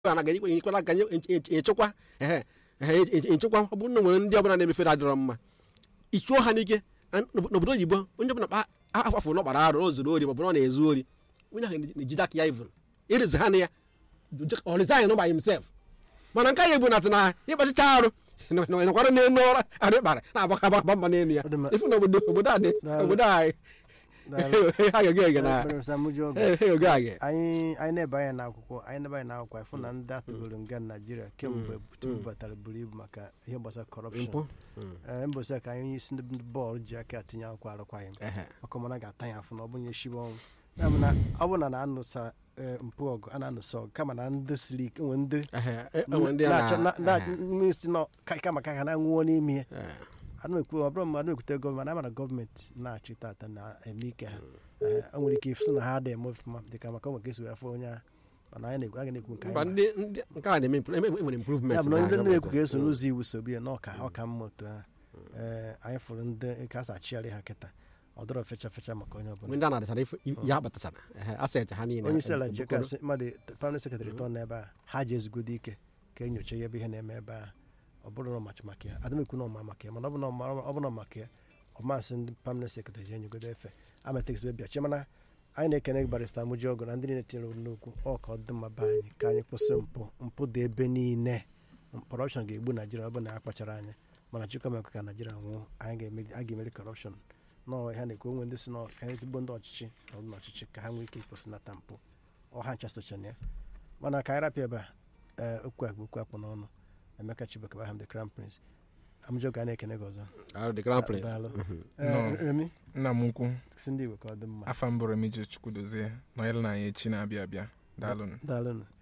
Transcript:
na ga enyekwala aka echekwa ehe echekwa ọ bụrụ na nwere ndị ọbụla na-emefere adịrọ mma ichuo ha n'ike n'obodo oyibo onye ọbụla kpa afọ na ọkpara arụ o zuru ori ma ọ bụ na ọ na-ezu ori onye ahụ na-ejide aka ya ivun ịrịzi ha na ya ọ resign by himself mana nke anyị bụ na na ịkpachicha arụ nọkwara n'elu ọrụ arụ ịkpara na-agbaka agba mba n'elu ya ifu na obodo obodo a dị obodo anyị ha ga-ege ege na ege ege anyị anyị na-ebe anya n'akwụkwọ anyị na-ebe anya n'akwụkwọ ịfụ na ndị atụgoro nga naijiria kemgbe tupu batara buru ibu maka ihe gbasara kọrọpshọn mbọsị ka anyị onye isi ndị bọọlụ ji aka atinye akwụkwọ arụkwaghị m maka ọmana ga-ata ya afụ na ọ bụnye shibe ọnwụ ọ bụ na na-anụsa mpụ ọgụ a na-anụsa ọgụ kama na ndị siri ike nwe ndị na-achọ nọ kama ka ha na-anwụọ n'ime ya anụekwu ọ bụrụ mmadụ ekwute gọọmenti ama na gọọmenti na-achị tata na-eme ike ha o nwere ike ịfụsị na ha dị eme ọfụma dịka maka onwe ka esi wee afọ onye ahụ mana anyị na-ekwu aga na-ekwu nke anyị ya bụ na ndị na-ekwu ka eso n'ụzọ iwu sobi ya na ọka ọka mma otu ha anyị fụrụ ndị ka a achịgharị ha kịta ọ dọrọ fecha fecha maka onye ọbụla ndị a na-adịchara ya akpatachara aset ha niile onye isi ala ji kasị mmadụ praịmarị sekretarị tọ n'ebe a ha ji ezigodi ike ka enyocha ya ebe ihe na-eme ebe a ọ bụrụ na ọmachi maka ya adịmekwu na ọma maka ya mana ọ bụrụ na maka ya ọmasị ndị permanent secretary ji enyegodo efe ametex bịa chi mana anyị na-ekene barista mụji ọgụ na ndị niile tinyere n'okwu ọ ka ọ dị mma be anyị ka anyị kwụsị mpụ mpụ dị ebe niile kọrọpshọn ga-egbu naijiria ọ bụ na ya kpachara anya mana chukwu mekwa ka naijiria nwụọ anyị ga-emeri kọrọpshọn nọọ ha na-ekwu onwe ndị si na ka anyị tigbo ndị ọchịchị na ọdụ n'ọchịchị ka ha nwee ike ịkwụsịnata mpụ ọha ncha sochana ya mana ka anyị rapịa ebe a okwu akpụ okwu akpụ n'ọnụ emeka chibok baham the crown prince amụjọ ga na-ekene gị ọzọ nna m ukwu si ndị igbo ka ọ dị mma afa mbụ remiji chukwudozie nọnyere na anyị echi na-abịa abịa daalụnụ daalụnụ